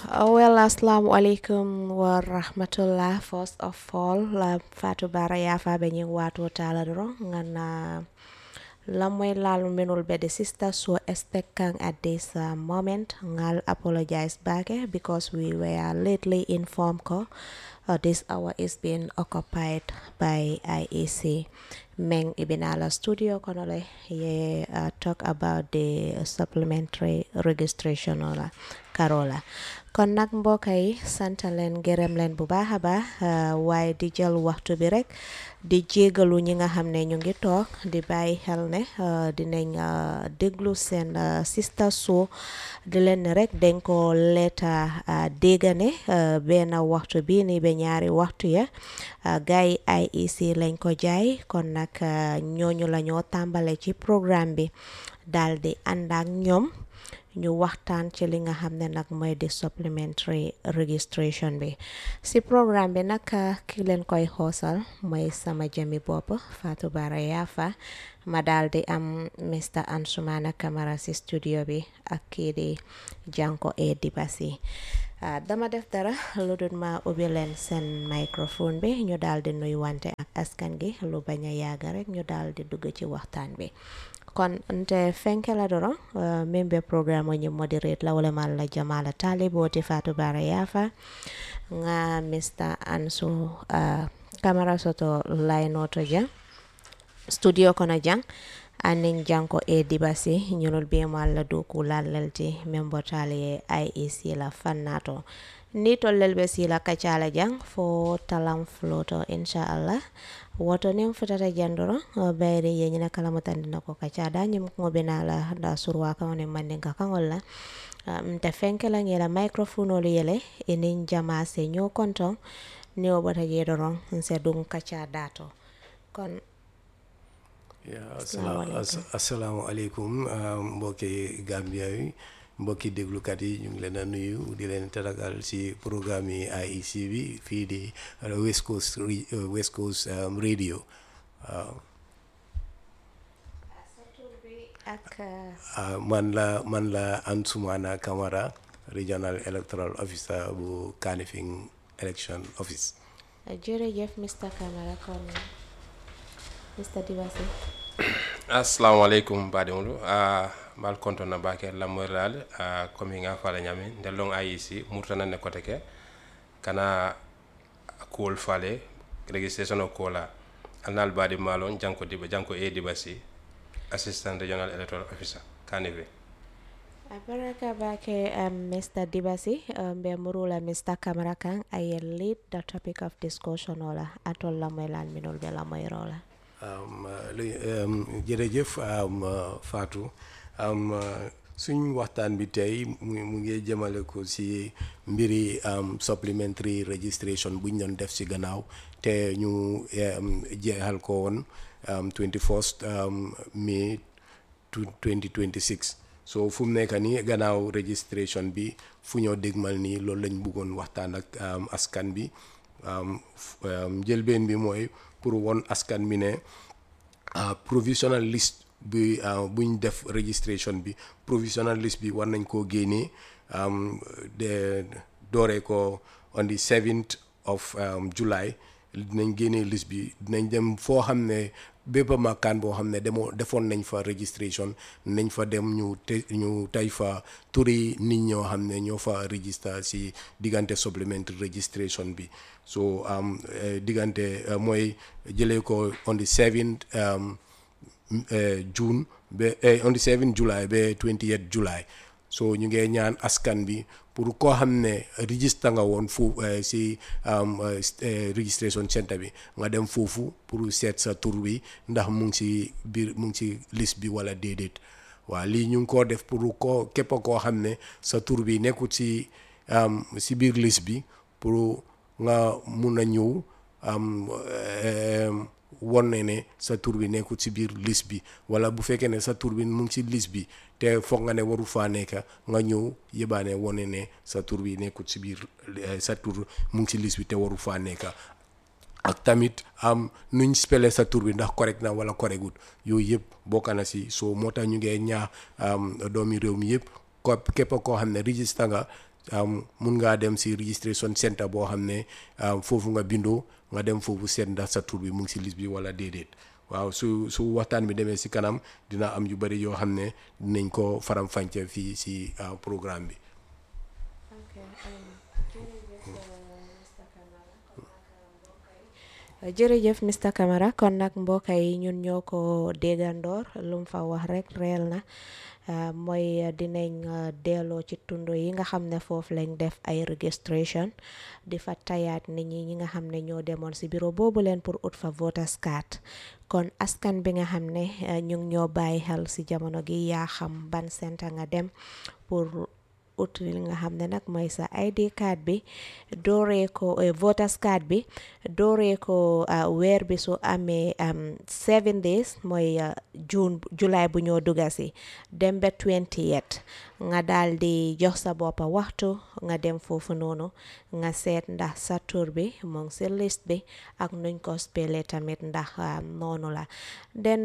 well assalamu alaikum wa rahmatullah first of all la fatu bara yafa be ñing wato tala doro ngana lamoy lalu minul be the sister so expecting at this uh, moment ngal apologize back eh, because we were lately informed ko uh, this hour is being occupied by IEC Meng Ibinala studio konole ye uh, talk about the supplementary registration ola Karola kon nag mbokk yi sant leen gërëm leen bu baax a baax waaye di jël waxtu bi rek di jégalu ñi nga xam ne ñu ngi toog di bàyyi xel ne dinañ déglu seen sista soo di leen ne rek dañ ko leeta déggane benn waxtu bi ni ba ñaari waxtu ya gars yi IEC lañ ko jaay kon nag ñooñu la ñoo tàmbale ci programme bi daal di ànd ak ñoom ñu waxtaan ci li nga xam ne nag mooy di supplementary registration bi si programme bi nag ki leen koy xoosal mooy sama jëmi bopp Fatou Bara Yafa ma daal di am Mr Ansumana Camara si studio bi ak kii di Janko e Dibasi dama def dara lu dul ma ubbi leen seen microphone bi ñu daal di nuy wante ak askan gi lu bañ a yàgg rek ñu daal di dugg ci waxtaan bi kon nte fenkela doro uh, min be programme ñi moderate la wala malla jamala talibo ti Fatou Bara Yafa nga Mr Ansu uh, camera soto laynoto jang studio kono jang anin janko e dibasi ñunul be malla do ku lallalti min botali IEC la fannato ni tollel be sila kacala jang fo talam floto inshallah woto nin futata jandoro bayri ye ñina kala mutandina ko kaca da ñim ko bena la da surwa ka ne mandin ka kangol la mta fenke la ngela microphone olu yele enin jama se ño konton ni o bota je doron nse dun kaca dato kon ya assalaamu aleykum mbokki Gambia yi mbokki déglukat yi ñu ngi leen a nuyu di leen tatagal ci programme yi IEC bi fii di West Coast West Coast radio waaw man la man la Ansumana Camara regional electoral officer bu Kanifing election office jërëjëf Mr Camara kon Mr Dibasi assalamualeykum baɗimolu uh, mal kontona bake lamoyrlal uh, komi nga fala ñami nde long ayisi murtananne kote ke kana kuwol fale registration o kola alnal baɗi malon janko diba janko e dibasi assistant regional electoral officer kanive Baraka bake um, Mr. Dibasi mbe um, murula Mr. Camara kan ay lead the topic of discussion ola atol lamoylal minol be lamoyrola jërëjëf Fatou suñ waxtaan bi tey mu ngi jëmale ko ci mbiri supplementary registration buñ doon def ci gannaaw te ñu jeexal ko woon 21st mai 2026 so fu mu nekk nii gannaaw registration bi fu ñoo dégmal nii loolu lañ bëggoon waxtaan ak askan bi njëlbeen bi mooy pour won askan bi ne provisional list bi buñ def registration bi provisional list bi war nañ koo génnee de dooree ko on the 7th of July dinañ génnee list bi dinañ dem foo xam ne bépp makkaan boo xam ne demoo defoon nañ fa registration nañ fa dem ñu te ñu tey fa turi nit ñoo xam ne ñoo fa register si diggante supplementary registration bi so diggante mooy jëlee ko on the 7th June ba on the 7th July ba 28th July so ñu ngee ñaan askan bi pour koo xam ne register nga woon foofu si registration centre bi nga dem foofu pour seet sa tur bi ndax mu ngi si biir mu ngi si liste bi wala déedéet waaw lii ñu ngi koo def pour koo képp koo xam ne sa tur bi nekkut si si biir liste bi pour nga mun a ñëw won ne ne sa tur bi nekkut si biir liste bi wala bu fekkee ne sa tur bi mu ngi si liste bi te foog nga ne waru faa nekk nga ñëw yëbaane wone ne sa tur bi nekkut si biir sa tur mu ngi si liste bi te waru faa nekk ak tamit am nuñ spellé sa tur bi ndax correct na wala correctut yooyu yëpp bokk na si soo moo tax ñu ngee ñaax doomi réew mi yëpp ko képp koo xam ne register nga um, mun ngaa dem si registration center boo xam ne um, foofu nga bindoo nga dem foofu seet ndax sa tur bi mu ngi si liste bi wala déedéet waaw su su waxtaan bi demee si kanam dina am yu bëri yoo xam ne dinañ ko faram fànce fii si uh, programme bi jërëjëf Mr Camara kon nag mbokk yi ñun ñoo ko déggandoor lu mu fa wax rek reel na mooy dinañ delloo ci tundo yi nga xam ne foofu lañ def ay registration di fa tayaat nit ñi ñi nga xam ne ñoo demoon si bureau boobu leen pour ut fa voters card kon askan bi nga xam ne ñu ngi ñoo bàyyi xel si jamono gi yaa xam ban centre nga dem pour ut li nga xam ne nag mooy sa ID card bi dooree ko voters card bi dooree ko weer bi su amee seven days mooy june july bu ñoo dugga si dem ba 28 nga daal di jox sa boppa waxtu nga dem foofu noonu nga seet ndax sa tur bi mu ngi si liste bi ak nuñ ko spele tamit ndax noonu la den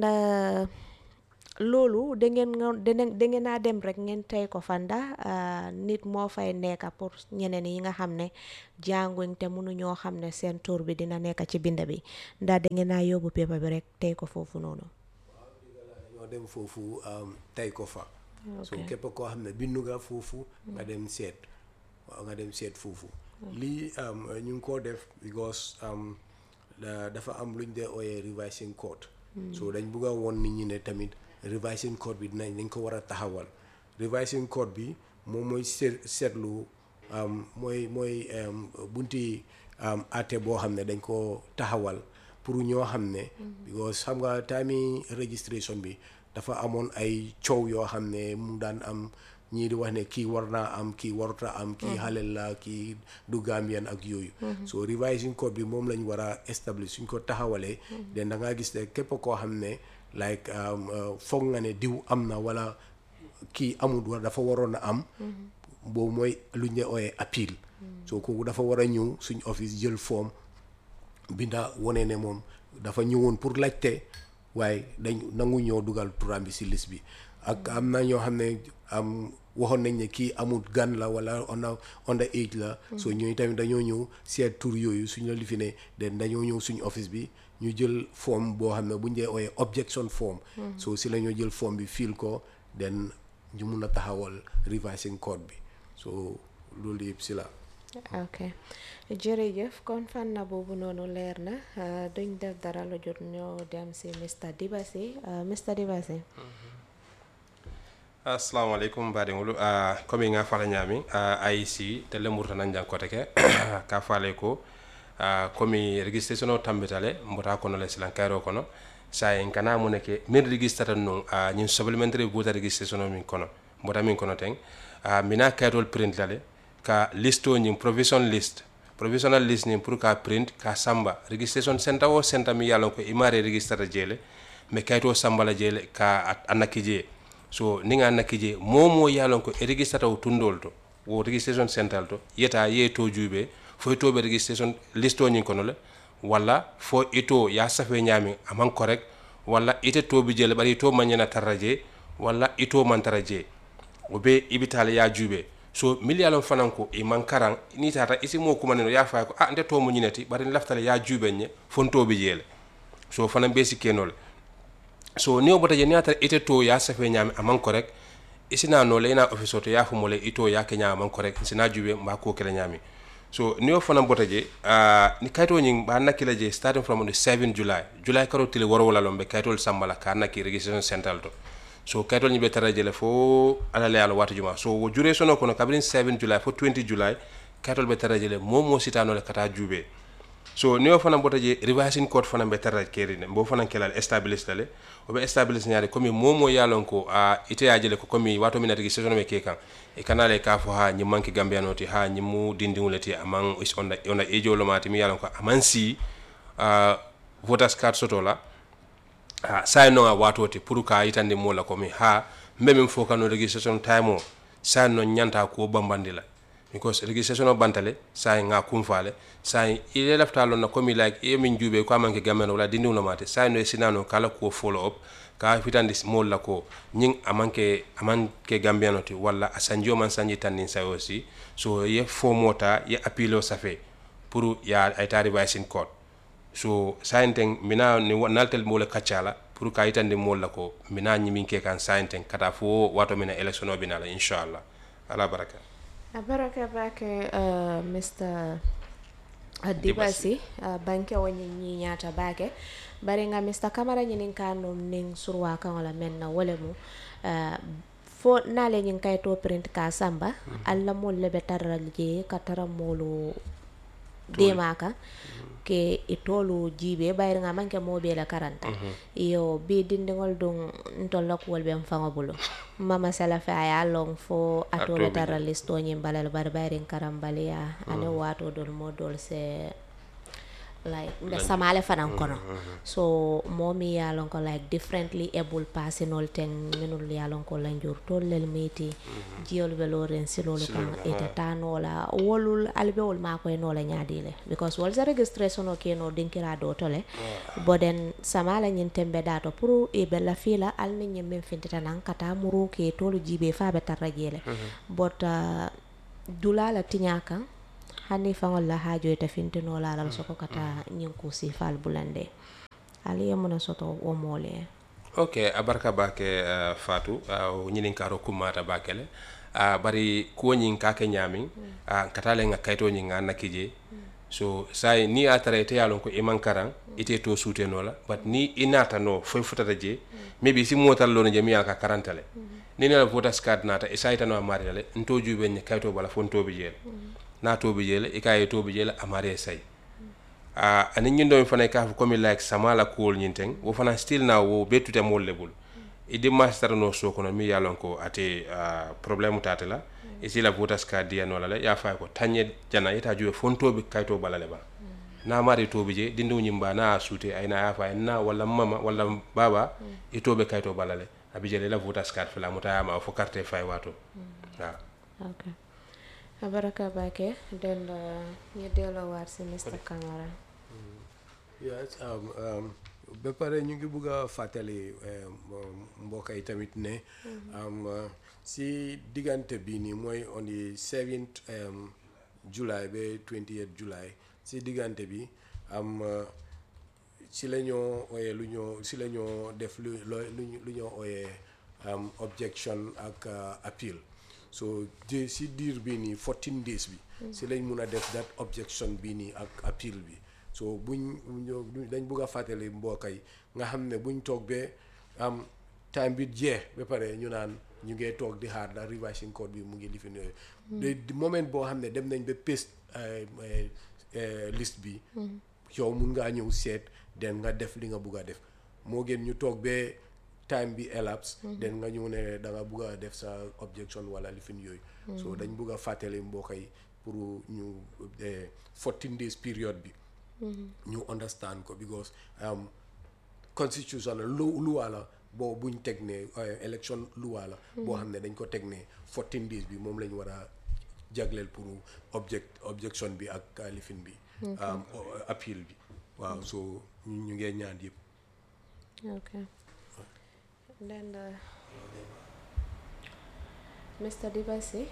loolu da ngeen da ngeen a dem rek ngeen tey ko fa ndax nit moo fay nekk pour ñeneen yi nga xam ne jànguñ te mënuñoo xam ne seen tur bi dina nekk ci bind bi ndax da ngeen a yóbbu pépa bi rek tey ko foofu noonu. ñoo dem foofu tey ko fa. so képp koo xam ne bindu nga foofu. nga dem seet waaw nga dem seet foofu. lii ñu ngi koo def because dafa am luñ dee ooyee revising code. so dañ bugg a woon nit ñi ne tamit. revising code bi dinañ dañ ko war a taxawal revising code bi moom mooy seet seetlu mooy mooy bunti àtte boo xam ne dañ ko taxawal pour ñoo xam ne because xam nga time registration bi dafa amoon ay coow yoo xam ne mu daan am ñii di wax ne kii war naa am kii waruta am kii xalel la kii du Gambian ak yooyu so revising code bi moom lañ war a establish suñ ko taxawalee den da ngaa gis ne képp koo xam ne like foog nga ne diw am na wala kii amul war dafa waroon a am boobu mooy lu ñu ooyee appeal so kooku dafa war a ñëw suñ office jël form binda wone ne moom dafa ñëwoon pour laajte waaye dañ nangu ñoo dugal turam bi si liste bi ak am na ñoo xam ne am waxoon nañ ne kii amul gan la wala under under age la so ñooñu tamit dañoo ñëw seet tur yooyu suñ la lifi ne den dañoo ñëw suñ office bi ñu jël form boo xam ne bu ñu dee ooyee objection form so si la ñoo jël form bi fiil ko den ñu mun a taxawal revising code bi so loolu yëpp si la ok jërëjëf kon fànn boobu noonu leer na duñ def dara lu jot ñoo dem si Mr Dibasi Mr Dibasi assalamu aleykum mbaɗigol uh, komi nga fala ñami uh, aic telle murtanan jankote ke ka fale ko uh, komi registration o tambitale mbota kono le silan kayro kono sa en kana mune ke min registrata non uh, ñin supplementary voter registration o min kono mbota min kono ten uh, mina kaytol print lale ka liste o ñin provision list provisional list ñin pour ka print ka samba registration center o center mi yalon ko imare registrata jeele mais kayto samba la jeele ka annaki jee so ni nga nakki je momo yalon ko e registrata o tundol to wo registration central to yeta ye to juube fo e toɓe registration liste o ñin kono le walla fo ito ya safe ñami aman correct walla ite toɓe jele ɓaɗa to mañana tarra je walla ito man tara je o be ibitale ya juube so mili yalon fanan ko e man karan ni tata isi mo kumaneno ya fay ko a nde to mo ñinati ɓaɗa laftale ya juuɓe ñe fontoɓe jeele so fanan be sikkenole so ni o bota je ni atara ite to ya safe ñaami aman correct isina no le ina office to ya fu mole ito ya ke ñaama aman correct sina jube mba ko kele ñaami so ni o fana bota je uh, ni kayto ñing ba nakila je starting from the 7 july july karo tile woro wala lombe kaytol sambala ka nakki registration central to so kaytol ñi be tara je le fo ala le ala watu juma so wo jure sono kono kabrin 7 july fo 20 july kaytol be tara je le mo mo sitano le kata jube so ni o fana bota je revising code fana be tarra keri ne mbo fana kelal establish dale o be establish nyaade komi momo yalon ko a ite ajele ko komi wato min atigi saison me ke kan e kanale ka fo ha nyim manki gambiano ti ha nyimu dindingule ti amang is on on ejo lo mati mi yalon ko aman si uh, voters card soto la uh, sai no a wato ti pour ka itande mo la komi ha mbe min fo kanu registration time o sai no nyanta ko bambandi la because registration o bantale sai nga kumfale sai ile lafta lon na komi like e min jube ko amanke gamen wala dindi no mate sai no sinano kala ko follow up ka fitandi moolu la ko ñiŋ a maŋ ke a maŋ ke gambiano ti walla a sanjio maŋ sanji tanniŋ sayo si so ye fomota ye appealo safe pour ya ay ta revise in court so sayinteŋ mina ni wa- naltel moolu kacca la pour ka yitandi moolu la ko mina ñimiŋ ke kaŋ sayinteŋ kata fo wato mina élection o bina la inchallah ala baraka a baraka bake uh, mr uh, dibasi uh, banke wo ñiŋ ñiñata bake bari nga mr camara ñiniŋ ka num niŋ surwa kaŋo la meŋ na wo le mu uh, fo naale ñiŋ kayito print ka samba alla moolu le be tara la je ka tara moolu deema kaŋ ke i toolu jiibe bayiri nga maŋ ke moo bee la karanta iyo bii dindiŋol duŋ ntol la kuwol be n faŋo bulu mama sala fe a ye a loŋ fo a too le toolu tara listoo ñiŋ bala le bari bayiriŋ karambaliya aniŋ waatoo doolu moo doolu se like mbe samale fanaŋ kono so moo miŋ ye a loŋ ko like differently able passinol teŋ minul ye a loŋ ko lanjur toolu lelu miiti jiyolu be looriŋ siloolu kaŋ ite taa noo la wolul ali be wolu maakoye noo la ñaadii le because wolu se registration o ke noo dinkira doo to le boden samala ñiŋ tembe daa to pour i be lafii la ali niŋ ñiŋ miŋ fintita naŋ ka taa muruu ke toolu jiibee faa be tarra jee le bot uh, dulaa la tiñaa kaŋ hani faŋol la haajo ite fintinoo la alal soko ka taa ñiŋ kuusii faal bulande ali ye muna soto wo moolu ye ok a barka bake uh, fatu uh, ñinin karo kummata bake le uh, bari kuwo ñin ka ke ñamin uh, kata le nga kayito ñin nga nakki je so say ni a tara ite ye lon ko i man karan ite to suuteno la but ni i naata no foy futata je maybe si motal lono je mi ye a ka karanta le ni ne la votas card naata i sayitano a maari la le nto juube ñe kayito bala fo ntobi je le na tobi je le i ka ye tobi je le a maari ye sayi uh, ani ñin do mi fana ka fo comme like sama la kuwol ñin teŋ wo fana still na wo be tute moolu le bulu i dimmaasi tara no soo kono mi ye a lon ko ate uh, problème taate la i si la votas ka diyano la le ye a fay ko tañe jana ita juwe fontobi kayito bala le ba na mari tobi je dindiw ñim ba na a suute ay na ye a fay na walla mama walla baba i tobe kayito bala le abi je le la votas card fela muta yama fo carte fay wato waaw ok a baraka bake den ñu delloo waat si Mr Camara yes um, um, ba pare ñu ngi bugg a fàttali eh, mbokk yi tamit ne um, uh, si diggante bi nii mooy on the 7th um, July ba 28 July si diggante bi am uh, si la ñoo ooyee lu ñoo si la ñoo def lu loo- lu ñu- lu ñoo ooyee um, objection ak uh, appeal so di si diir bii nii 14 days bi si lañ mun a def that objection bii nii ak appeal bi so buñ ñoo- dañ bugg a fàttali mbokk yi nga xam ne buñ toog ba am time bi jeex ba pare ñu naan ñu ngee toog di xaar ndax revising code bi mu ngi lifin yooyu de de moment boo xam ne dem nañ ba paste eh, eh, eh, liste bi yow mun ngaa ñëw seet den nga def li nga bugg a def moo gën ñu toog ba time bi elapse den nga ñëw ne da nga bugg a def sa objection wala lifin yooyu so dañ bugg a fàttali mbokk yi pour ñu eh, 14 days period bi ñu understand ko because um, constitution lu luwa la boo buñ teg ne eh, election luwa la boo xam ne dañ ko teg ne 14 days bi moom lañ war a jagleel pour object objection bi ak uh, lifin bi um, o- appeal bi waaw so ñu ñu ngee ñaan yëpp ok then uh, Mr Dibasi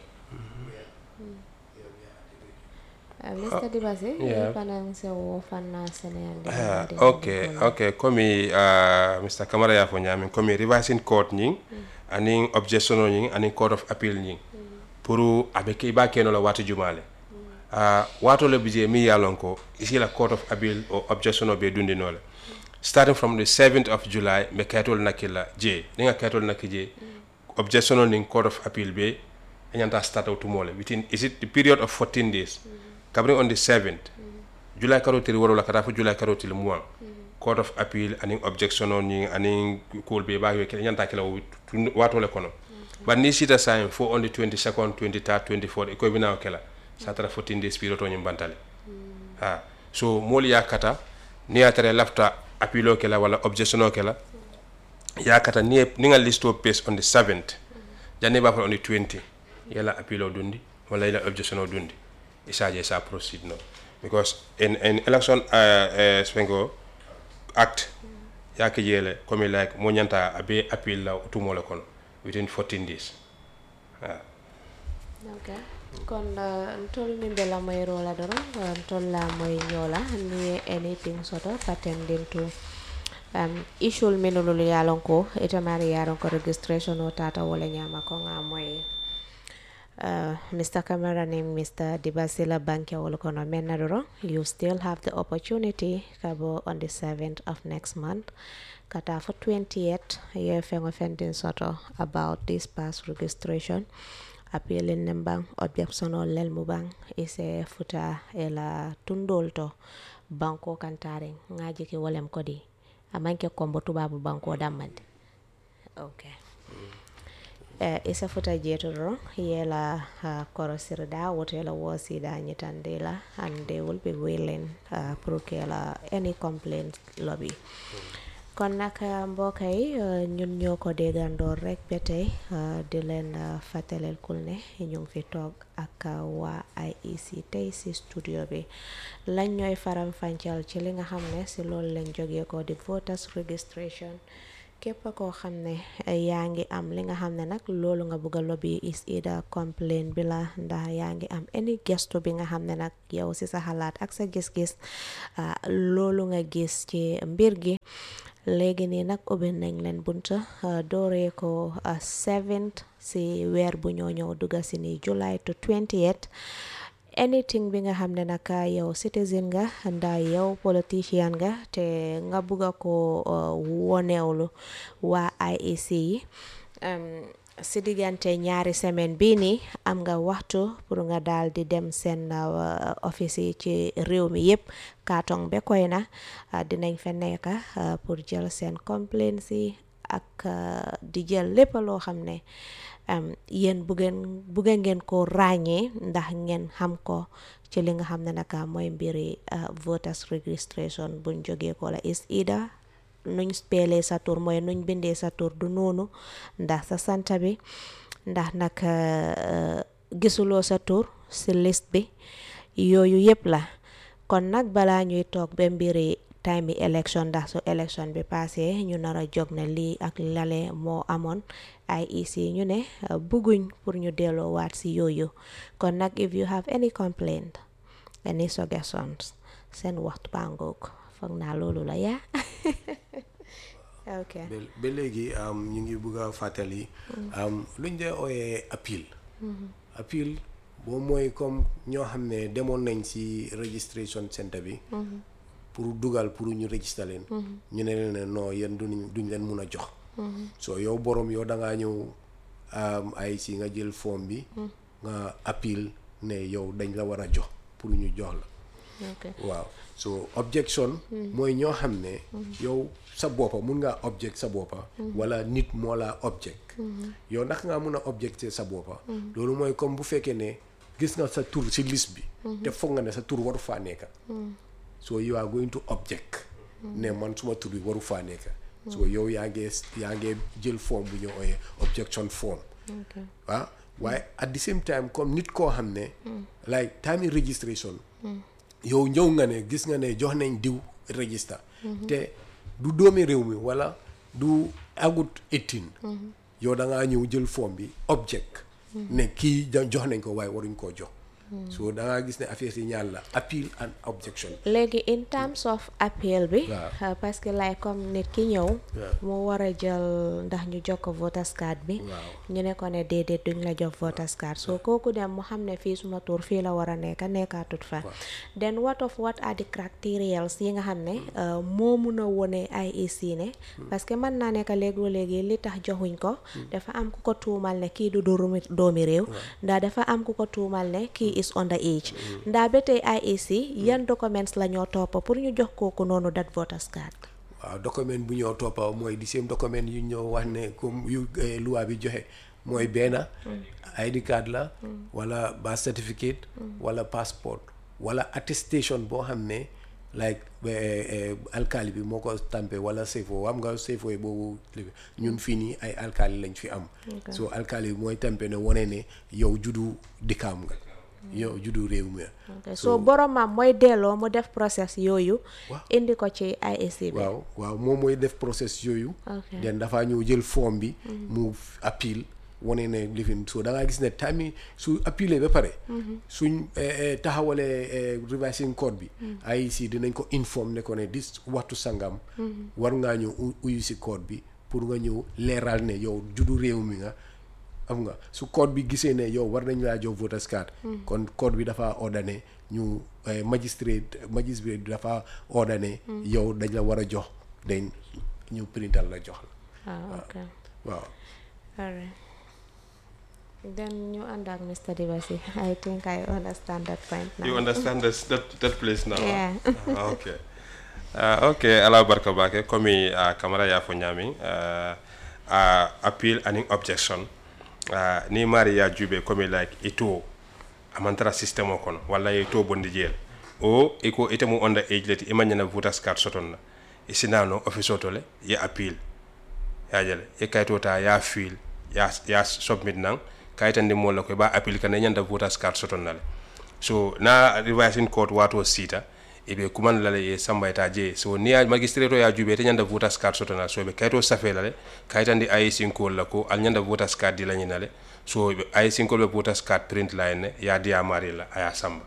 Uh, Mr Dibasi yeah. panang se wo fanna seneyande Ah, ok ok komi uh, mr camara ya fo ñamin komi revising court ñing anin objection o ñing anin court of appeal ñing pour abe ke ba keno la wati jumale uh, wato le bije mi yalon ko isi la court of appeal o objection o be dundi nole starting from the 7th of july me kaytol nakila je ni nga kaytol nakki je objection o nin court of appeal be ñanta start out tomorrow within is it the period of 14 days kabri on the 7th july karotiri woro la kata fo july karotiri mois court of appeal anin objection o ni anin kool be ba yo ke ñanta kala wo tun- wato le kono but ni sita sign fo on the 22nd 23rd 24th e koy bina kala sa tara 14 days period to ñim bantale ha so moolu ya kata ni ya tara lafta appeal o kela wala objection o kela ya kata ni ye- ni nga list o pace on the 7th janni ba fa on the 20 yala appeal o dundi wala yala objection o dundi isaje sa proceed no because in in election uh, uh, spengo act yake jele komi like mo ñanta abe appeal la tumo le kono within 14 days ah. ok kon uh, ntol min be la moy rola doro uh, ntol la moy nyola ni anything soto pertaining to um, issue minulul yalon ko ita mari yaron ko registration o tata wala nyama ko nga moy uh, Mr. Camera name Mr. Dibasila Bankia Wolokono Menadoro, you still have the opportunity kabo on the 7th of next month. Kata for 28 year feng offending soto about this past registration. Appealing nembang objection or lel mubang is a futa ela tundolto banko kantaring ngaji ki wolem kodi amanke kombo tubabu banko damande okay uh, isa futa jetoro yela uh, korosirda wotela wosida nyitandela and they will be willing uh, prokela any complaint lobby kon nag mbokk yi uh, ñun ñoo ko déggandoor rek ba tey uh, di leen uh, fàttaleel kul ne ñu ngi fi toog ak waa IEC tey si studio bi lañ ñooy faram fàncal ci li nga xam ne si loolu lañ jógee ko di voters registration képp koo xam ne yaa ngi am li nga xam ne nag loolu nga bëgg a lobby is either complaint bi la ndax yaa ngi am any gestu bi nga xam ne nag yow si sa xalaat ak sa gis-gis loolu nga gis ci mbir gi léegi nii nag ubbi nañ leen bunta dooree ko seventh si weer bu ñoo ñëw dugga si ni July to 28 anything bi nga xam ne nag yow citizen nga nda yow politicien nga te nga bugga ko wonewlu waa IEC yi si diggante ñaari semaine bii nii am nga waxtu pour nga daal di dem seen office yi ci réew mi yëpp kaatong be koy na dinañ fa nekk pour jël seen complaints yi ak di jël lépp loo xam ne yéen buggeen bugge ngeen ko ràññee ndax ngeen xam ko ci li nga xam ne naka mooy mbiri voters registration buñ jógee ko la is either nuñ speelee sa tur mooy nuñ bindee sa tur du noonu ndax sa santa bi ndax nag gisuloo sa tur si liste bi yooyu yëpp la kon nag balaa ñuy toog ba mbiri time bi election ndax su election bi passé ñu nar a jóg ne lii ak lale moo amoon IEC ñu ne bugguñ pour ñu delloo waat si yooyu kon nag if you have any complaint any suggestions seen waxtu bàngoog foog naa loolu la yaa ok ba léegi ñu ngi bugg a fàttali luñ dee ooyee appeal appeal boo mooy comme ñoo xam ne demoon nañ si registration center bi pour dugal pour ñu register leen ñu ne leen ne non yéen duñ duñ leen mun a jox so yow borom yow da ngaa ñëw ay si nga jël forme bi nga appeal ne yow dañ la war a jox pour ñu jox la waaw so objection mooy ñoo xam ne yow sa boppa mun ngaa object sa boppa wala nit moo la object yow ndax ngaa mun a objecter sa boppa loolu mooy comme bu fekkee ne gis nga sa tur si liste bi te foog nga ne sa tur waru faa nekka so you are going to object ne man suma tur bi waru faa nekka so yow yaa ngee yaa ngee jël forme bu ñu ooyee objection form waaw waaye at the same time comme nit koo xam ne like time registration yow ñëw nga ne gis nga ne jox nañ diw register te du doomi réew mi wala du agut 18 yow da ngaa ñëw jël forme bi object ne kii jox nañ ko waaye waruñ koo jox so da ngaa gis ne affaire yi ñaar la appeal and objection léegi in terms of appeal bi parce que lay comme nit ki ñëw mu war a jël ndax ñu jox ko voters card bi ñu ne ko ne déedéet duñ la jox voters card so kooku dem mu xam ne fii suma tur fii la war a nekk nekkaatut fa then what of what are the criterials yi nga xam ne moo mun a wone IEC ne parce que mën naa nekk léegoo léegi li tax joxuñ ko dafa am ku ko tuumal ne kii du doomi réew ndax dafa am ku ko tuumal ne kii is under age ndaa ba tey IEC yan documents la ñoo toppa pour ñu jox kooku noonu dat voters card waaw document bu ñoo toppa mooy di same document yu ñoo wax ne comme yu loi bi joxe mooy benn ID card la wala birth certificate wala passport wala attestation boo xam ne like alkaali bi moo ko stampé wala sefo am nga sefo yi boobu ñun fii nii ay alkaali lañ fi am so alkaali bi mooy stampé ne wane ne yow juddu dikkaam nga yow juddu réew mi ok so boromam mooy delloo mu def process yooyu Waaw. indi ko ci IEC bi waaw waaw moom mooy def process yooyu Ok. den dafaa ñëw jël forme bi mu appeal wane ne lifin so da ngaa gis ne time yi su appealee ba pare suñ eh, eh, taxawalee eh, revising code bi IEC dinañ ko inform ne ko ne dis waxtu sangam war ngaa ñëw u- uyu si code bi pour nga ñëw leeral ne yow juddu réew mi nga am nga su code bi gisee ne yow war nañ laa jox voters card kon code bi dafa ordonné ñu eh, magistrate magistrate bi dafa ordonné yow dañ la war a jox dañ ñu printal la jox la ah ok waaw alright then ñu ànd ak Mr. Dibasi I think I understand that point now You understand this, that, that place now? Yeah. Ah, okay. Uh, okay, ala barka bake komi uh, kamara ya fo nyami uh, uh, appeal and objection uh, ni mari ya jube komi like ito amantara system o kono walla ito bondi jeel o iko ite mu onda age leti imanyana voters card soton na isinano office otole ye appeal yajale ye kayito ta ya fil ya ya submit nang kayitandi mo la ko ba appeal kana nyanda voters card soton nale so na revising court wato sita ibe kuman lale ye samba ita je so ni ya magistrate ya jube te nyanda voters card soton na so be kayito safe lale kayitandi IEC ko la ko al nyanda voters card di la nyinale so be IEC ko be voters card print la ne ya dia mari la aya samba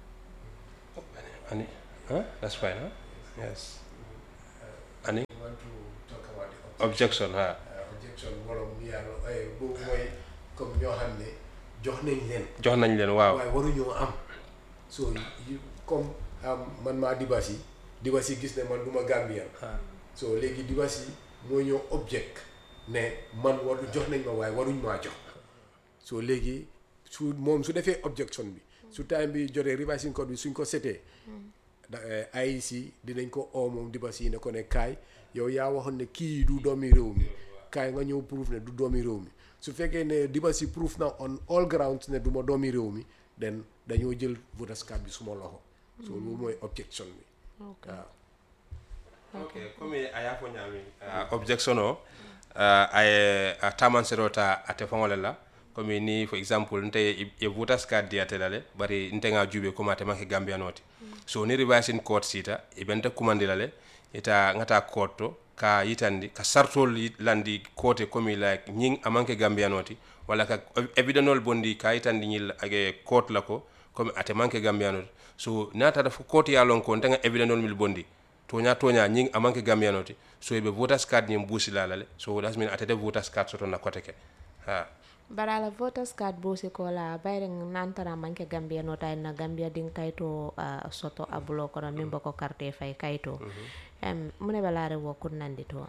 ani huh? that's fine huh? yes ani objection ha objection borom yàlla boobu mooy comme ñoo xam ne jox nañ leen jox nañ leen waaw waaye waruñoo am so yi comme am man maa dibasi dibasi gis ne man du ma Gambien so léegi dibasi moo ñëw object ne man waru jox nañ ma waaye waruñ maa jox so léegi su moom su defee objection bi su time bi jotee revising code bi suñ ko setee da IEC dinañ ko oo moom dibasi ne ko ne kaay yow yaa waxoon ne kii du doomi réew mi kaay nga ñëw proof ne du doomi réew mi su fekkee ne dibasi proof na on all grounds ne du ma doomi réew mi den dañoo jël voters card bi suma loxo so loolu mooy objection bi ok waaw ok comme a y'a fo ñaami uh, objection o uh, aye a taman serota ate faŋole la comme ni for example nte ye- ye voters card diyate la le bari nte ŋa juube comme ate manke gambiyanoti so ni revising court sita i benta kumandi la le ita ŋata court to ka yitandi ka sartol yi- landi kote comme like ñiŋ a manke gambiyanoti walla ka evidenol bondi ka yitandi ñil age court la ko comme ate manke gambiyanoti so natata fo court ya lon ko nte ŋa evidenol mil bondi toña toña ñing amanke gambiyanoti so ɓe voters card ñin buusilala le so that's mean atete voters card soto na kote ke ha bara la voters card bosi ko la bayre nantara manke gambia no tay na gambia din kayto uh, soto abulo kono min boko carte fay kayto um, mune balare wo kunnandi to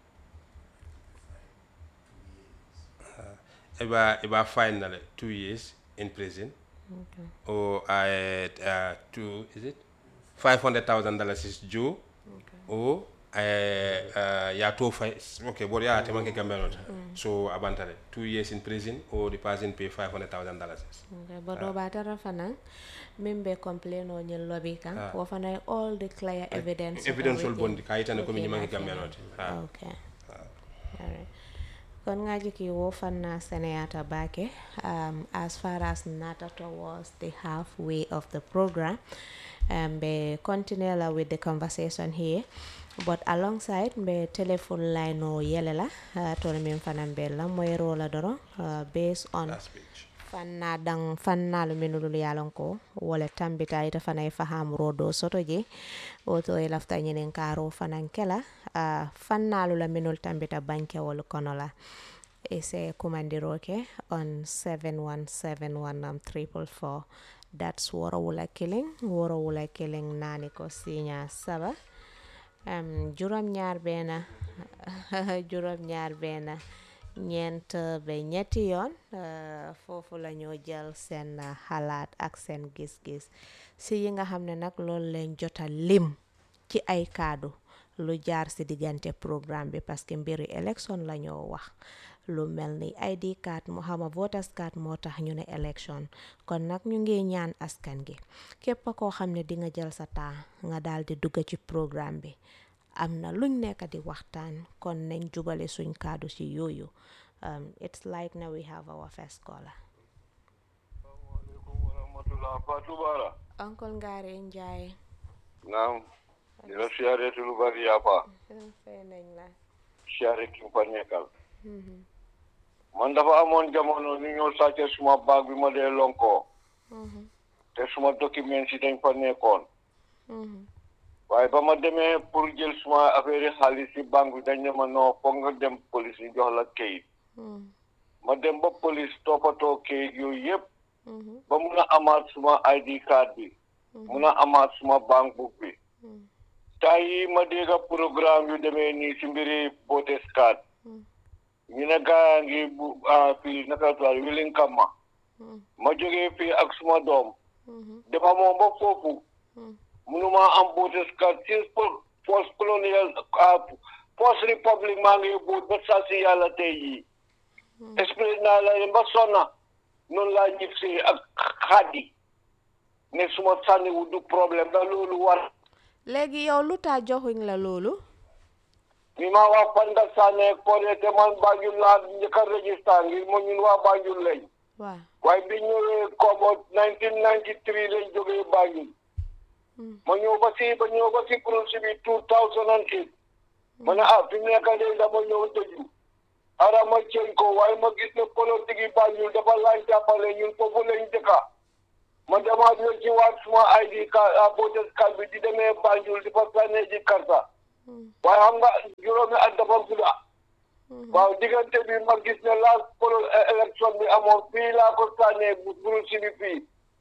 eɓa eɓa fine na le two years in prison okay. or uh, uh, two is it five hundred thousand dollars is due or uh, uh, ya to fay okay boɗo ya temanke gambiyanota so abantale two years in prison or the person pay five hundred thousand dollars okay. but do batara fana min be complain o ñin lobby kan Ah. wo fana all the clear evidence evidence ol everything bondi ka yitande komi within ñimanke a few gambiyanoti ha okay alright kon ngaji ki wo fanna seneyata bake um, as far as nata towards the halfway of the program um, be continue la with the conversation here but alongside be telephone line o yele la uh, tono min fanan be la moyro la doro uh, based on last page fanna dan fannalu minulul yalon ko wala tambita ita fana e fahamuro do soto je woto e lafta ñinin karo fanan kela uh, fannalu la minul tambita bankewol kono la e se kumandiroke on 7171 um, triple four that's woro wula killing woro wula killing nani ko siña saba um, juróom ñaar bena juróom ñaar bena ñeent ba ñetti yoon uh, foofu la ñoo jël seen uh, xalaat ak seen gis-gis si yi nga xam ne nag loolu leen jota lim ci ay kaddu lu jaar si diggante programme bi parce que mbiri élection la ñoo wax lu mel ni ID card mu xama voters card moo tax ñu ne élection kon nag ñu ngi ñaan askan gi képp koo xam ne di nga jël sa temps nga daal di dugg ci programme bi am na luñ nekk di waxtaan kon nañ jubale suñ kaddu ci yooyu um, it's like now we have our first caller Assalamualaikum warahmatullahi Fatou Bara. Uncle Ngari Njie naam di la siyaare te lu bari yàppa fay nañ la siyaare ki fa nekkal man dafa amoon jamono ñu ñëw sàcce suma baag bi ma dee lonkoo te suma document si dañ fa nekkoon waaye ba ma demee pour jël suma affaire yi xaalis si banque bi dañ ne ma non foog nga dem police ñu jox la kayit ma dem ba police toppatoo kayit yooyu yëpp ba mun a amaat suma ID card bi mun a amaat suma banque book bi temps yi ma dégg programme yu demee nii si mbiri voters card ñu ne gaa ngi bu ah fii naka la tudd Willing Kamma ma jógee fii ak suma doom dama moom ba foofu munuma am voters card si post colonial post republic maa ngi boot ba saa si yàlla tey jii expliqué naa la leen ba sonna noonu laa ñib si ak xaddi ne suma sànniwu du problème da loolu war léegi yow lu tax joxuñ la loolu mi ma wax Fanda Sané Kone te man Banjul laa njëkk a registré ngir mo ñun waa Banjul lañ waaw waaye bi ñëwee Kombo 1993 lañ jógee Banjul ma ñëw ba si ba ñëw ba si projet bi 2008 ma ne ah fi mu nekk nii dama ñëw tëju ara ma ceeñ ko waaye ma gis ne politique yi Banjul dafa laaj jàppale ñun foofu lañ dëkka ma demaat la ci waat suma ID card a voters card bi di demee Banjul di fa sànnee ji karta waaye xam nga juróomi at dafa gudda waaw diggante bi ma gis ne last polo élection bi amoon fii laa ko sànnee bu buru si bi fii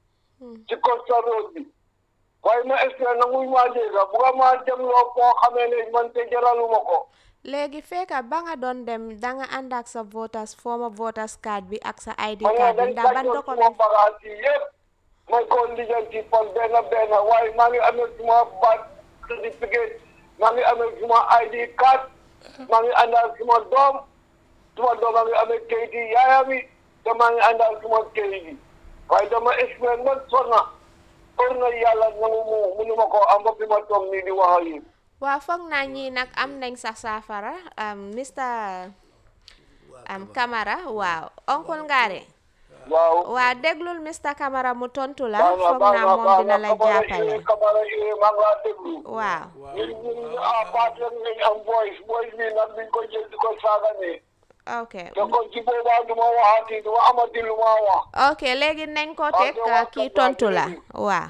ci Costa Road bi waaye ma espère na muy maa dégga bu nga maa dem loo foo xamee ne man te jaraluma ko léegi fekka ba nga doon dem danga ànd ak sa voters former voters card bi ak sa ID ma ne card bi dañ ndax ban tàggoon suma document bagage yi yëpp may ko lijjanti par benn benn waaye maa ngi amee suma birth certificate maa ngi amee suma ID card maa ngi àndal suma doom suma doom maa ngi amee kayit yi yaayam yi te maa ngi àndal suma kayit yi waaye dama expliqué man sonna or na yàlla nangu mu munuma ko am ba fi ma toog nii di wax ak yéen waa foog naa ñii nag am nañ sax saafara am Mr am Camara waaw oncle Ngare waaw waa déglul Mr Camara mu tontu la baax na foog baax naa na moom baax dina na la kamara jàppale yooyu kamara yooyu maa ngi laa déglu waaw ñun ñun ah partenaire nañ am voice voice bi nag duñ ko jël di ko saaga ne ok te kon ci boobaa du ma waxati du ma amati lu ma wax ok léegi nañ ko Waaw, teg te wax kii ko tontu la jërëjëf. waaw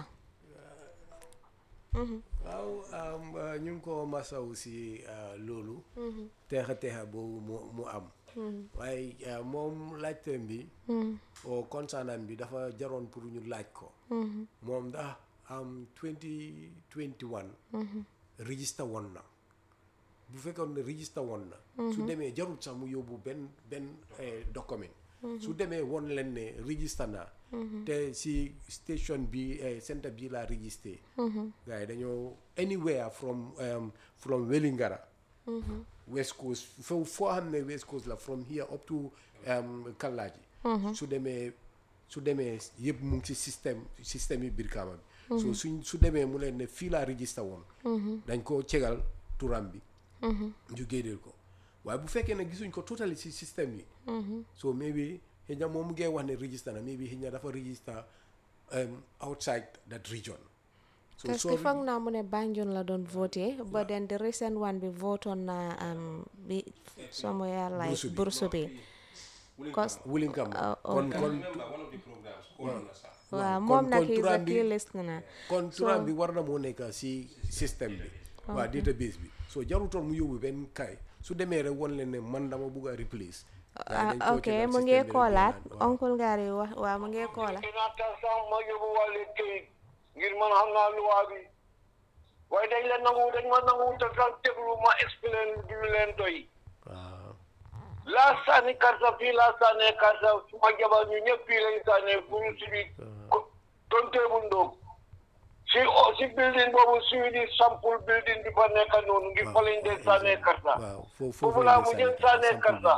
waaw am, uh, ñu ngi ko masaw si uh, loolu teexa teexa boobu mu mu am waaye uh, moom laajteem bi o concernant bi dafa jaroon pour ñu laaj ko moom ndax am 2021 register woon na bu fekkoon ne register woon na su demee jarul sax mu yóbbu benn benn eh, document su demee woon leen ne register naa te si station bi eh, centre bi laa registré gars yi dañoo anywhere from um, from Wellingara west coast fo foo xam ne west coast la from here up to um, Kallaaji su demee su demee yëpp mu ngi si système système yi Brikama bi so suñ su demee mu leen ne fii laa register woon dañ ko cegal turam bi ñu génneel ko waaye bu fekkee ne gisuñ ko totally si système yi so maybe xëy na moom mu ngee wax ne register na maybe xëy na dafa register um, outside that region so parce que foog naa mu ne Banjul la doon voté but then the recent one bi votoon na um, bi somewhere like Burusu bi. Burusu bi cause Willingham Oh, kon okay. kon remember one of the programs called na sax waaw kon- moom nag kon is a turam bi- key listener kon turam bi war na moo nekk si système bi waa database bi so jarutoon mu yóbbu benn kay su demee rek won leen ne man dama bugg a replace ah ok mu ngi koolaat oncle Ngari wax waaw mu ngi koolaat dinaa tax sax ma yóbbu wàllu këyit ngir man xam naa luwaa bi waaye dañ la nangu dañ ma nangu te sax déglu ma explain du leen doy waaw laa sànni karta fii laa sànnee karta suma jabar ñu ñëpp fii lañ sànnee pour si bi tontee bu ndóog si o si building boobu suy di sample building bi fa nekk noonu ngir fa lañ dee sànnee karta waaw foofu foofu laa mujjee sànnee karta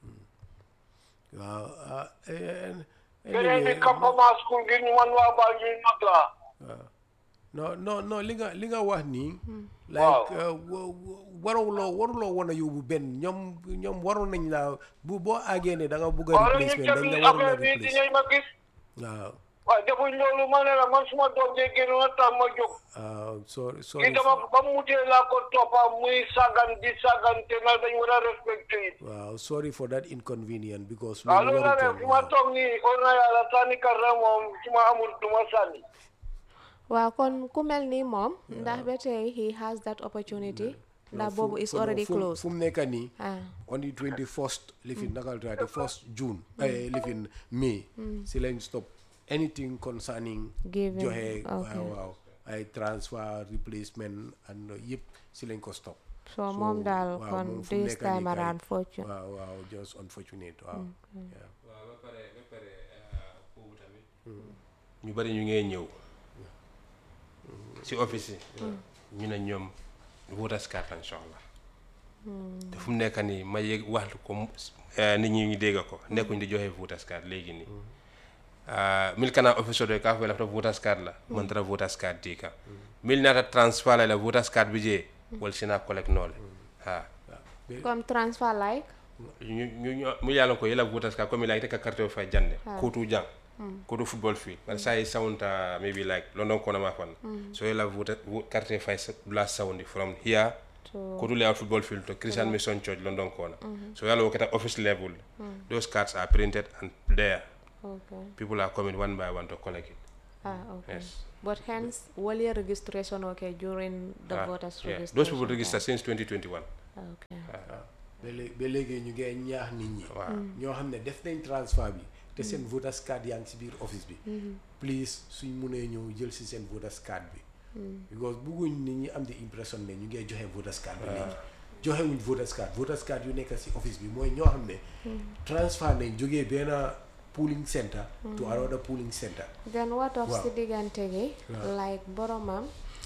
waaw ah eh, beneen bi anyway, campement school ngir ñu man waa Banjul mag laa waaw non non non li nga li nga wax nii Waaw. like uh, wa- wa- waruloo waruloo woon a yóbbu benn ñoom ñoom waroon nañ la bu boo àggee ne da nga bugg a waaw ñu replacement dañ teg la waroon a affaire bi replace dinañ ma gis waaw waaw defuñ loolu ma ne la man suma doom jee génn na tax ma jóg ah sorry kii sorry dama ba mu mutee laa ko toppa muy sagan di sagan te na dañ war a respecté it waaw sorry for that inconvenience because waaw loolu la warutoon, ne fu ma waaw. toog nii xool na yàlla sànni karta moom su ma amul du ma sànni waaw kon ku mel ni moom ndax ba tey he has that opportunity ndax fu- boobu is fu- no, already fu- closed fu mu nekk nii ah on the 21st lifin nakal tuwaay the first June eh, lifin May si lañ stop anything concerning Giving, joxe okay. waaw waaw ay transfer replacement and yëpp si lañ ko stop so moom daal waaw, kon moom fu mu this nekk nii time kay- around fortune waaw waaw just unfortunate waaw yeah. waaw ba pare ba pare boobu tamit ñu bari ñu ngee ñëw si office yi ñu ne ñoom voters card lañ soxla te fu mu nekk nii ma yëg waxtu ko mu- eh, nit ñi ñu dégg ko nekkuñ di joxe voters card léegi nii mil kana office oto ka fo lafta voters card la man tara voters card di ka mil nata transfer la la voters card bi je wal sina collect noole ha comme transfer like ñu ñu ñu mu yàlla ko yela voters card comme like te ka carte o fay jande kotu jang kotu football field but sa yi soundta maybe like london kona ma fan so yela vote vo- carte fay sa- bla soundi from here to kotu layout football field to christian mission church london kona so yalla wokata office level those cards are printed and there okay people are coming one by one to collect it ah okay yes but hence wali registration okay during the Ah, voters yeah. registration those people register since 2021 okay ba léegi ba léegi ñu ngee ñaax nit ñi waaw ñoo xam ne def nañ transfert bi te seen voters card yaa ngi si biir office bi please suñ munee ñëw jël si seen voters card bi because bugguñ nit ñi am di impression ne ñu ngee joxe voters card bi léegi joxe wuñ voters card voters card yu nekk si office bi mooy ñoo xam ne transfert nañ jógee benn polling center to another polling center then what of Waaw. si diggante gi Waaw. like boromam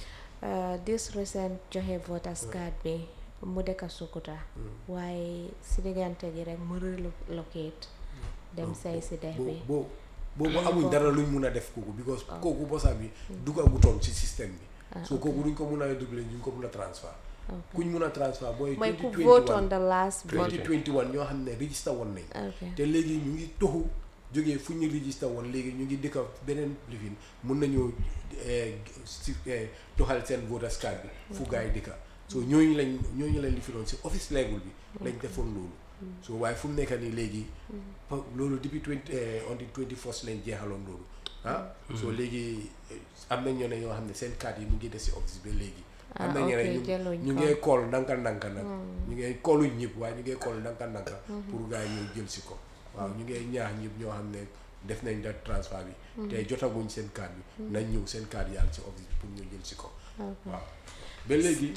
uh, this recent joxe voters card bi mu dëkka Sukuta waaye si diggante gi rek mu relocate dem say si dex bi boo boobu amuñ dara luñ mun a def kooku because kooku bosa bi duggagutoon ci système bi so kooku duñ ko mun a doublé duñ ko mun a transfert kuñ mun a transfert booy mooy ku vote on 2021 the last vote 2021 ñoo xam ne register woon nañ okay te léegi ñu ngi toxu jógee fu ñu register woon léegi ñu ngi dëkka beneen lifin mun nañoo eh, si eh, doxal seen voters card bi fu gars yi dëkka so ñooñu lañ ñooñu lañ lifiroon si office level bi lañ defoon loolu so waaye fu mu nekk nii léegi pa- loolu depuis twenty on the twenty first lañ jeexaloon loolu ah so léegi eh, am na ñoo ne ñoo xam ne seen card yi mu ngi des si office ba léegi am na Ah, ñeneen ok, ñu jëluñ ñu ko. ngee kool ndànka ndànka nag ñu ngee kooluñ ñëpp waaye ñu ngee kool ndànka ndànka pour gars yi ñëw jël si ko waaw ñu ngee ñaax ñëpp ñoo xam ne def nañ da transfert bi te jotaguñ seen carte bi nañ ñëw seen carte yaa ngi si office bi pour ñu jël si ko waaw ba léegi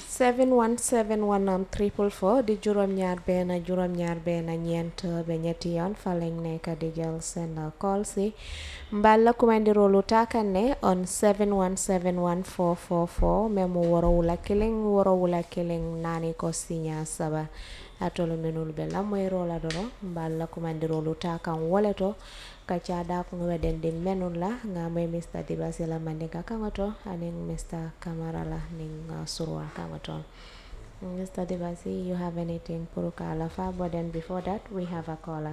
7171 am triple four di juróom-ñaar benn juróom-ñaar benn ñeent ba ñetti yoon fa lañ nekk di jël seen call si mballa kumandiroolu takanne on 7171444 memo worowula killing worowula killing nani ko siña saba atolu minul be lamoyrola doro mballa kumandiroolu takan wole to kaca da ko weden di menul la nga moy Mr Dibasi la mandinka kanga to aning Mr Camara la ning uh, surwa kanga to Mr Dibasi you have anything pour kala fa but then before that we have a caller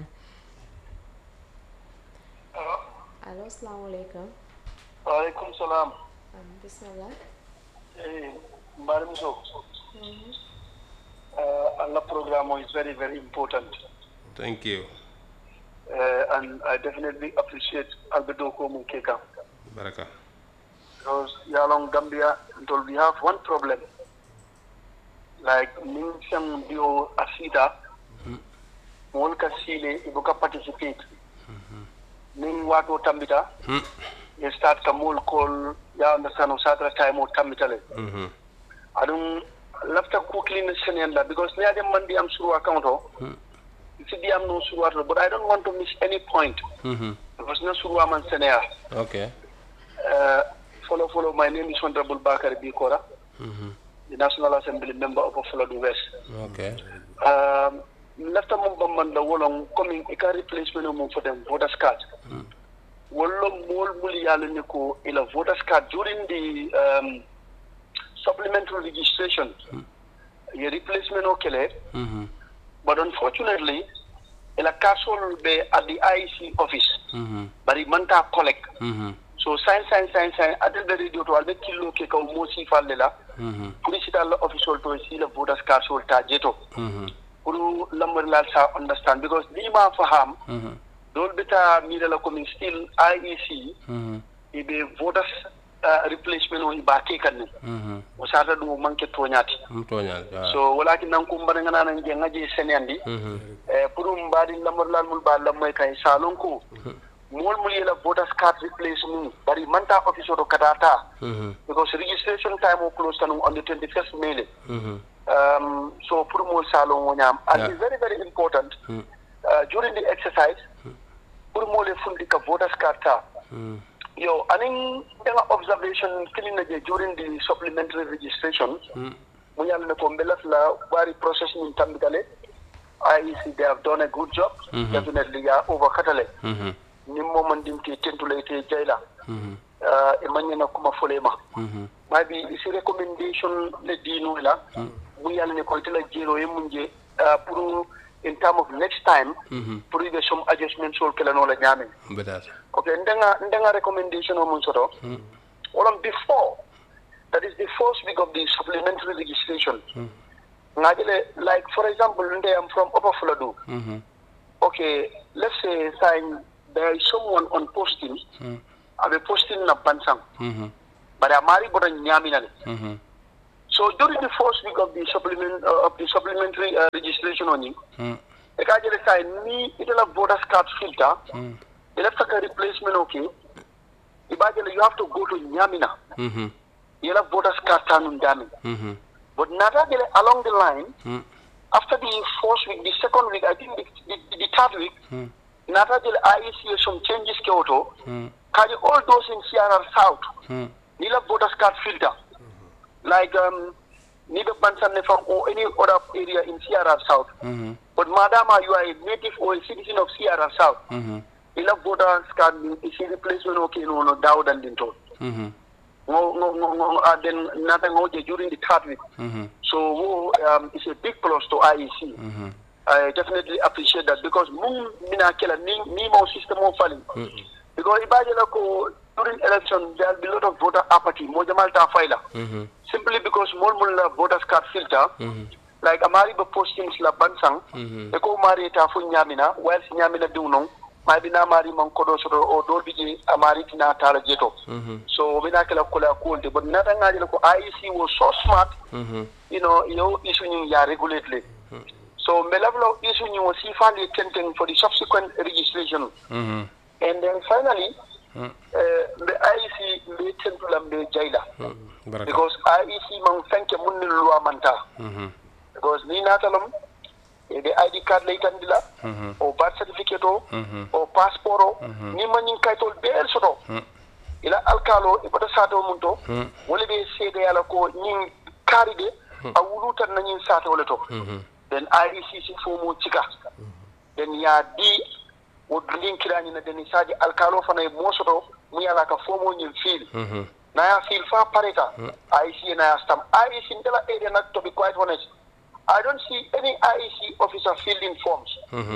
Allo assalamu alaikum waaleykum salaam um, bismillah Eh, Mbari Muso. Uh, Allah program is very, very important. thank you Uh, and I definitely appreciate Albedo Mukeka. baraka Because Yalong Gambia, until we have one problem. Like, Ningsam Dio Asita, Molka Sile, Ibuka participate. Ning Wato Tambita, you start Kamul call, ya understand, Osatra time or Tambitale. Mhm. aɗum lafta kuklini senenda because ne aɗen man ndiyam surwa account o si ndiyam noon surwata but i don't want to miss any point Mhm. because ne surwa man sénéa okay uh, follow follow my name is honorable bakary bikora Mhm. the national assembly member of Fuladu west okay um, lafta mum bambanda wolon commin ika replacement mum for them voters card wollo mol mul yalani ko ila voters card during the um, supplementary registration ye replacement o kele Mhm. but unfortunately ila kasol be at the IEC office bari manta collect so sign sign sign sign atel ɓe radio to alɓe killo ke kaw mo sifalle la pour sital la official to si la voters card sol ta jeto pour lambarilal sa understand because lima faham dol beta mirala komin still iec iɓe voters uh, replacement o iba kekan ne o sata ɗum manque toñati um toñal so walaki nan ko mbaɗa ganana je ngaji seneyandi e pour mbaɗi lamorlal mul mba lammoy kay salon ko mol mul yela voters card replace mum bari manta office oto katata because registration time o close tan on the 21st may um, so pour mol salon o ñam and Yeah. it's very very important uh, during the exercise pour mole fundi ka voters card ta yo anin danga observation kilina je during the supplementary registration mu yàlla ne ko mbelas la bari process min tambitale IEC they have done a good job definitely ya overkatale ni momon dimti tentule te jayla uh, e manyana kuma folema maybe isi recommendation le dino la mu yàlla ne ko tela jero e munje uh, pour in term of next time pour ɓe some adjustment sol kelanola ñamen betata okay ndenga ndenga recommendation o mun soto wolon before that is the first week of the supplementary registration ngajele like for example nde i'm from upper fuladu okay let's say sign there is someone on posting abe posting na bansang but amari bodo nyaminale so during the first week of the supplement uh, of the supplementary uh, registration oni e ka jele say ni itela voters card filter ila saka replacement okay ibajele you have to go to nyamina ila voters card tanun dami but nata jele along the line after the first week the second week i think the, the, the third week nata jele IEC some changes ke auto kaji all those in CRR south nila voters card filter like um neither Bansan from or any other area in CRR South. But madama you are a native or a citizen of CRR South, ila voters card is a replacement okay no no doubt and into. No no no no uh, then nothing okay during the third week. So wo, um, it's a big plus to IEC. I definitely appreciate that because mung mina kela ni ni mo system of falling. Because ibajela ko during election there will be a lot of voter apathy. Mo jamal ta faila. Simply because more mulla voters card filter. Like amari ba postings la bansang. E ko mari ta fu nyamina while si nyamina diunong. Mai bina mari man kodo soto o do bije amari tina tala jeto. So bina kala kula kulde but nata ngaji ko IEC was so smart. You know, yo issue ni ya regulately. So me level of issue ni was sifali tenten for the subsequent registration. And then finally, uh, the IEC mbe tentula mbe jaila. baraka Because IEC man fenke munni luwa manta. Because ni natalom, e the ID card lay tandila, o birth certificate o, o passport o, ni man yin kaytol beel soto. Ila alkalo e bota sato mun to, wala be seede yala ko nyin karide, a wulutan na nyin sato wala to. Then IEC si fomo chika. Then ya di wo linkirani na deni saji alkalo fana e mosoto mu yala ka fomo nyin fil. na ya feel far pareta IEC na ya stamp IEC in the area not to be quite honest I don't see any IEC officer filling forms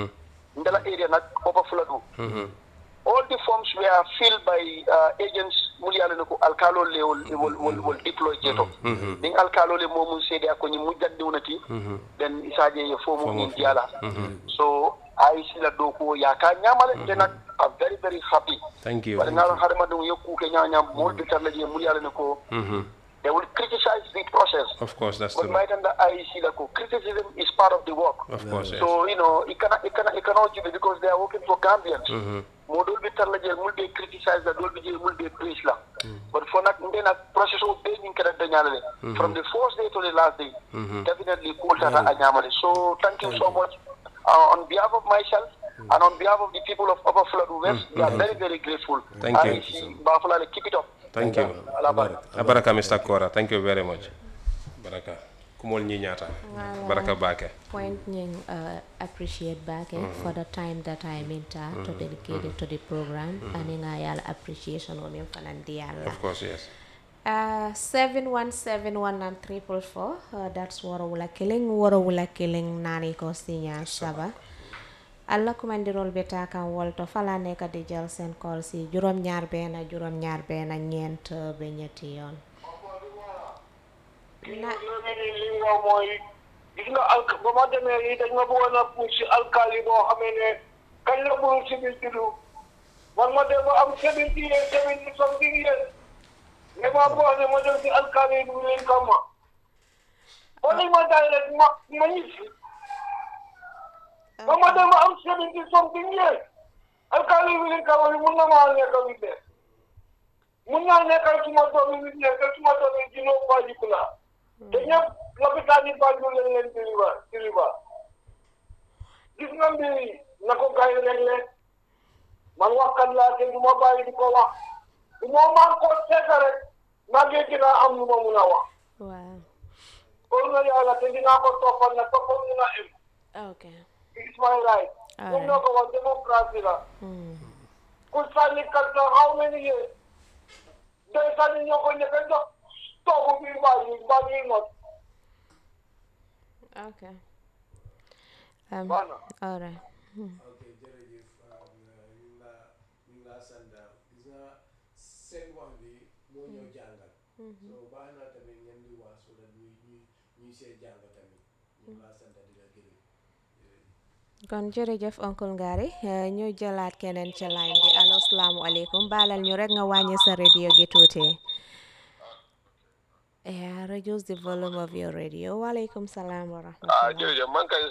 in the area not overflow all the forms were filled by uh, agents muliala ko alkalo le wol wol wol, wol deploy jeto din alkalo le mo mun sede ko ni mujjande wonati then isaje ye fomu ni diala so IEC la do ko ya ka nyamale then I'm very very happy thank you wala ngalo harma dum yokku ke nyanya mol de tarla je mul yalla ne ko they will criticize the process of course that's but true might under IEC la ko criticism is part of the work of course yes so you know it cannot it cannot it cannot give it because they are working for Gambians mo dol bi tarla je mul be criticize la dol bi je mul be praise la but for nak ndé nak process o be ñu kala dañalé from the first day to the last day definitely cool tata a ñamale so thank you so much uh, on behalf of myself and on behalf of the people of Upper Flood West, we are very, very grateful. Thank you. IEC, Bafalale, keep it up. thank you Allah baraka. baraka mr kora thank you very much baraka kumol ñi ñaata baraka bake point ñing uh, appreciate back eh, for the time that I minta to dedicate it to the program and nga yalla appreciation o min fanandi yalla of course yes Uh, 7171944 uh, that's Wara Wula Killing Wara Wula Killing Nani ko sinya saba allah kumandirol be ta kan wolto fala nekk di jël seen call si juróom ñaar benn juróom ñaar benn ñeent ba ñetti yoon na léegi li nga mooy gis nga alk ba ma demee lii dañ ma bëggoon a puus si alkaali boo xamee ne kañ la mënul si biir tuddu man ma dem ba am seventy years seventy something years mais ma boo ne ma dem si alkaali bi leen kama ba nañ ma daay rek ma ma ñibbi ba ma dem ba am seventy something years alkaali bi leen kama bi mun na maa nekk wi de mun naa nekkal suma doom yi nekkal suma doom yi jinoo baajiku laa te ñëpp lopitaan yi Banjul lañ leen diriba diriba gis nga mbir yi na ko gay réglé man waxkat laa te du ma bàyyi di ko wax du ma man ko seeta rek maa ngi dinaa am lu ma mun a wax waaw kon na yàlla te dinaa ko toppal na toppal mun a em ok it's my right All comme noo ko wax démocratie la Hmm. ku sànni karta how many years day sànni ñoo ko njëkk a jox toogu biir Banjul Banjul not ok um, baax na all right ok jërëjëf ñu ngi laa ñu ngi laa sant gis nga seen wax bi moo ñëw jàngal so baax na tamit ngeen di wax so that ñuy ñuy ñuy see jàng tamit ñu ngi laa sant di la gërëm jërëjëf kon jërëjëf oncle Ngari eh, ñu jëlaat keneen ci line bi allo salaamualeykum baalal ñu rek nga wàññi sa radio gi tuuti yeah reduce the volume of your radio waaleykum salaam wa rahmatullah ah jërëjëf man kay